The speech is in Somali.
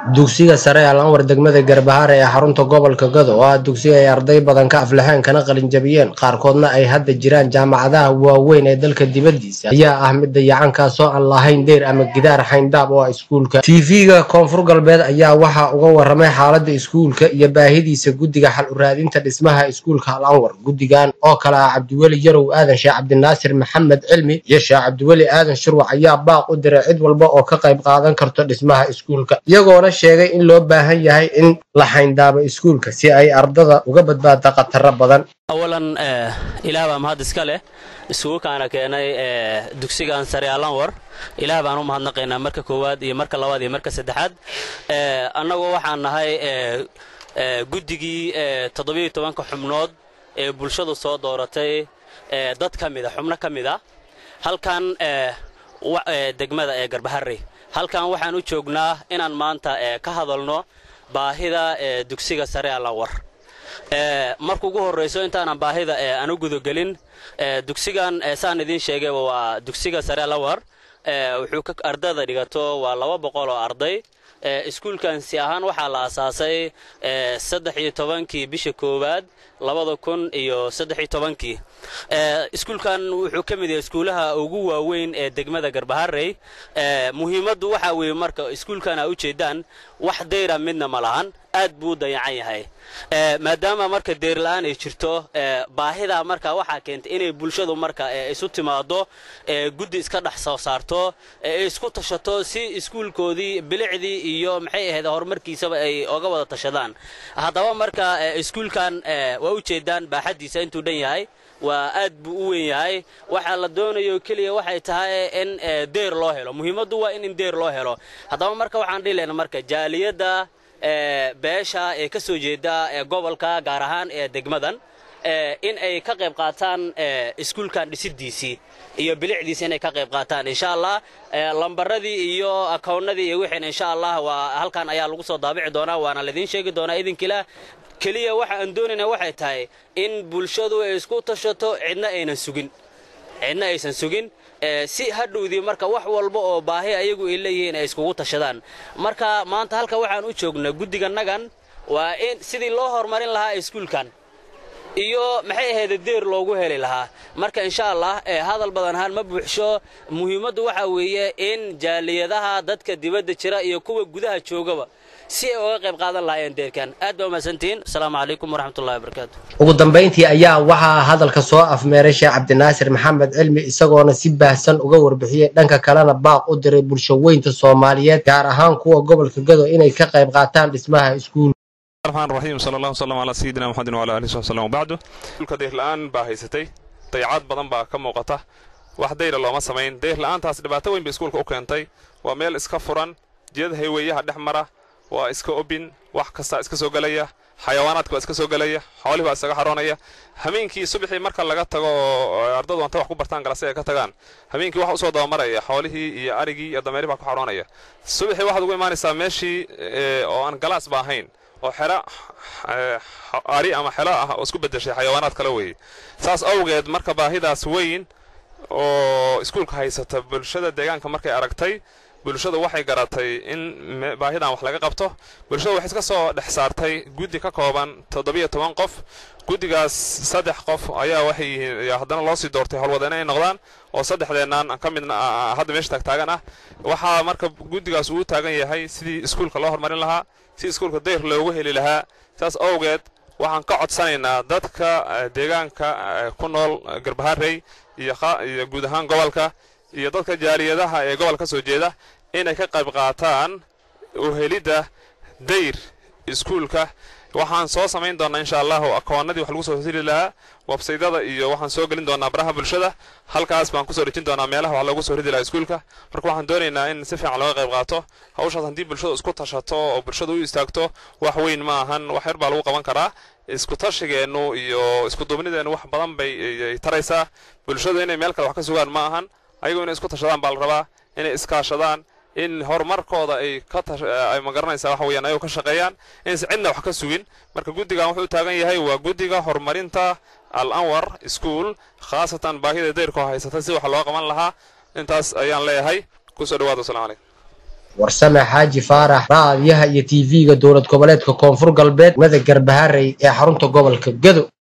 dugsiga sare al anwar degmada garbahaare ee xarunta gobolka gado oo ah dugsiga ay arday badan ka aflaxeen kana qalinjabiyeen qaarkoodna ay hadda jiraan jaamacadaha waaweyn ee dalka dibaddiisa ayaa ah mid dayacankaasoo aan lahayn deyr ama gidaar xayndaab oo ah iskuulka tv-ga koonfur galbeed ayaa waxaa uga waramay xaaladda iskuulka iyo baahidiisa guddiga xal uraadinta dhismaha iskuulka al anwar guddigan oo kale ah cabdiweli yarow aadan sheekh cabdinaasir maxamed cilmi iyo sheekh cabdiweli aadan shurwac ayaa baaq u diray cid walba oo ka qayb qaadan karto dhismaha iskuulka iyagoona sheegay in loo baahan yahay in la xayndaabo iskuulka si ay ardada uga badbaada khataro badan awalan ilaah baa mahad iska leh isugu kaana keenay dugsigan sare alanwar ilaah baan u mahadnaqaynaa marka koowaad iyo marka labaad iyo marka saddexaad annagu waxaan nahay guddigii toddobiyo tobanka xubnood ee bulshadu soo dooratay dad ka mida xubno ka mid a halkan degmada ee garbaharey halkan waxaan u joognaa inaan maanta ka hadalno baahida dugsiga sare alanwar marka ugu horrayso intaanan baahida aan u gudagelin dugsigan saan idiin sheegayba waa dugsiga sare alanwar wuxuu ardada dhigato waa laba boqol oo arday iskuulkan si ahaan waxaa la asaasay saddex iyo tobankii bisha koowaad labada kun iyo saddex iyo tobankii iskuulkan wuxuu ka mid yahay iskuulaha ugu waaweyn ee degmada garbaharey muhiimaddu waxaa weeye marka iskuulkan aa ujeedaan wax dayra midna ma lahan aad buu u dayacan yahay maadaama marka deyrla-aan ay jirto baahida marka waxaa keentay inay bulshadu marka isu timaado guddi iska dhex soo saarto isku tashato si iskuulkoodii bilicdii iyo maxay ahayd horumarkiisaba ay oga wada tashadaan haddaba marka iskuulkan waa ujeedaan baaxaddiisa intuu dhan yahay waa aad buu u weyn yahay waxaa la doonayo keliya waxay tahay in deyr loo helo muhiimaddu waa in in deyr loo helo haddaba marka waxaan dhihi lehna marka jaaliyadda beesha ee ka soo jeeda gobolka gaar ahaan ee degmadan in ay ka qayb qaataan iskuulkan dhisidiisii iyo bilicdiisi inay ka qayb qaataan insha allah lambaradii iyo akownnadii iyo wixiina insha allah waa halkan ayaa lagu soo daabici doonaa waana laidiin sheegi doonaa idinkiila keliya waxa aan doonayna waxay tahay in bulshadu ay isku tashato cidna aynan sugin cidna aysan sugin si hadhowdii marka wax walba oo baahi ayagu ay leeyihiin ay iskugu tashadaan marka maanta halka waxaan u joognaa guddiganagan waa in sidii loo horumarin lahaa iskuulkan iyo maxay ahayd deer loogu heli lahaa marka insha allah hadal badan ahaan ma buuxsho muhiimaddu waxaa weeye in jaaliyadaha dadka dibadda jira iyo kuwa gudaha joogaba si ay uga qayb qaadan lahaayeen deerkan aad baa umahadsantihiin asalaamu calaykum waraxmatullahi wabarakaatu ugu dambayntii ayaa waxaa hadalka soo afmeeray sheekh cabdinaasir maxamed cilmi isagoona si baahsan uga warbixiyey dhanka kalena baaq u diray bulshaweynta soomaaliyeed gaar ahaan kuwa gobolka gado inay ka qayb qaataan dhismaha iskuul الرحمن الرحيم صلى الله وسلم على سيدنا محمد وعلى اله وصحبه وسلم وبعده dhulka deyr la'aan baa haysatay dayacaad badan baa ka muuqata wax dayra looma samayn deyr la'aantaas dhibaato weyn bay iskuulka u keentay waa meel iska furan jiyada hayweeyaha dhex mara waa iska obin wax kastaa iska soo gelaya xayawaanaadka baa iska soo gelaya xoolihii baa isaga xaroonaya hameenkii subaxii marka laga tago oo ardadu anta wax ku bartaan galase ay ka tagaan hameenkii waxa usoo dabamaraya xoolihii iyo arigii iyo dameerihii baa ku xaroonaya subaxii waxaad ugu imaanaysaa meeshii oo aan galaas ba ahayn oo xero ari ama xelo ah oo isku bedeshay xayawaanaad kale weeye saas awgeed marka baahidaas weyn oo iskuulka haysata bulshada deegaanka markay aragtay bulshadu waxay garatay in baahidan wax laga qabto bulshadu waxay iska soo dhex saartay guddi ka kooban toddobiyo toban qof guddigaas saddex qof ayaa waxay yihiin haddana loo sii doortay howlwadeen ay noqdaan oo saddexdeennan ka midna hadda meesha taagtaagan ah waxaa marka guddigaas uu taagan yahay sidii iskuulka loo horumarin lahaa si iskuulka dayr loogu heli lahaa saas awgeed waxaan ka codsanaynaa dadka deegaanka ku nool garbaharey iyo guud ahaan gobolka iyo dadka jaaliyadaha ee gobolka ka soo jeeda inay ka qayb qaataan uhelidda dayr iskuulka waxaan soo samayn doonaa insha allahu akoonnadii wax lagu soo heli lahaa websaydada iyo waxaan soo gelin doonaa baraha bulshada halkaas baan kusoo dhejin doonaa meelaha wax loogu soo ridi lahaa iskuulka marka waxaan doonaynaa in si fiican looga qayb qaato hawshaas haddii bulshadu isku tashato oo bulshadu u istaagto wax weyn ma ahan wax yar baa lagu qaban karaa isku tashigeennu iyo isku duubnideennu wax badan bay taraysaa bulshadu inay meel kale wax ka sugaan ma ahan ayagu inay isku tashadaan baa la rabaa inay iskaashadaan in horumarkooda ay ka ay magaranaysaa waxa weeyaan ayagu ka shaqeeyaan inaysan cidna wax ka sugin marka guddigan wuxuu u taagan yahay waa guddiga horumarinta al anwar school khaasatan baahida dayrkoo haysata si wax loo qaban lahaa intaas ayaan leeyahay kusoo dhawaada wasalaamu calaykum warsame xaaji faarax raadiyaha iyo tv-ga dowlad goboleedka koonfur galbeed mada garbaharey ee xarunta gobolka gado